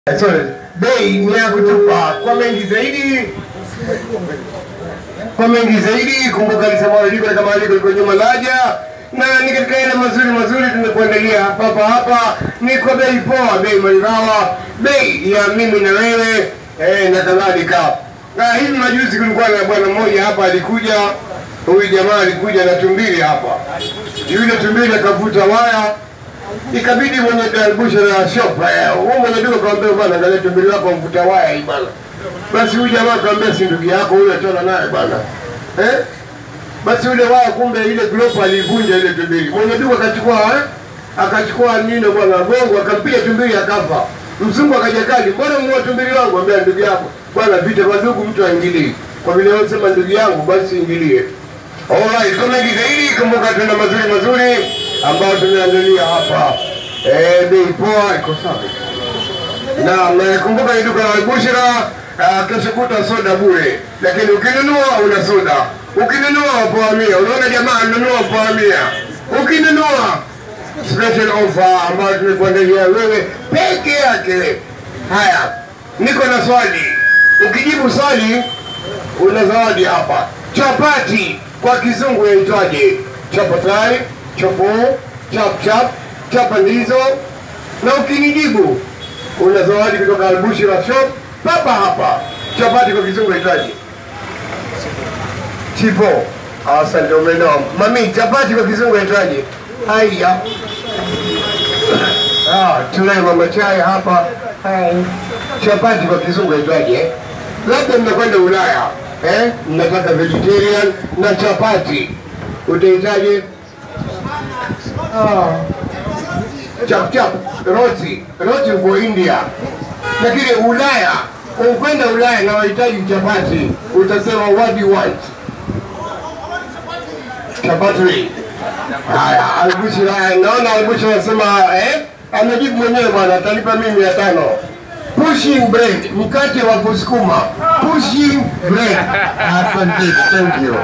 Sorry, bei ni ya kutupa. Kwa mengi zaidi, kwa mengi zaidi, kumbuka alisema liko kama liko liko nyuma laja na ni katika yale mazuri mazuri tumekuandalia hapa hapa hapa, ni kwa bei poa, bei maridhawa, bei ya mimi na wewe eh, na kadhalika. Na hivi majuzi kulikuwa na bwana mmoja hapa alikuja, huyu jamaa alikuja na tumbili hapa, yule tumbili akavuta waya ikabidi mwenye dalbusha na shop eh, huyu mwenye duka kaambia bwana, angalia tumbili wako mvuta waya hii bwana. Basi huyu jamaa kaambia, si ndugu yako huyo, achana naye bwana eh? Basi yule waya kumbe ile glopu alivunja ile tumbili. Mwenye duka akachukua eh? akachukua nino bwana gongo akampiga tumbili akafa. Mzungu akaja kali, mbona muua tumbili wangu? Ambia ndugu yako bwana, vita kwa ndugu mtu aingilii. Kwa vile wewe sema ndugu yangu, basi ingilie. Alright, kwa mengi zaidi, kumbuka tuna mazuri mazuri ambayo tumeandalia hapa. Eh, bei poa iko safi. Na mnakumbuka ni duka la Albushra, uh, kesho kuta soda bure, lakini ukinunua una soda, ukinunua poa mia. Unaona jamaa nunua poa mia, ukinunua special offer ambayo tumekuandalia wewe peke yake. Haya, niko na swali, ukijibu swali una zawadi hapa. Chapati kwa kizungu yaitwaje? Chapatari, chapo, chap chap, chapandizo. Na ukinijibu una zawadi kutoka Albushra Shop papa hapa. Chapati kwa kizungu yaitwaje? Chipo. Asante, umeelewa. Mami, chapati kwa kizungu yaitwaje? Haya. Ah, tunaye mama chai hapa. Hai. Chapati kwa kizungu yaitwaje? eh? Labda mnakwenda Ulaya eh? Mnataka vegetarian na chapati, utahitaji ah, chap chap roti roti uko India, lakini Ulaya ukwenda Ulaya na wahitaji chapati, utasema what do you want? Chapati. Haya, Albushra, naona Albushra anasema eh, amejibu mwenyewe bwana, atalipa mimi mia tano. Pushing bread, mkate wa kusukuma. Pushing bread. Asante, thank you.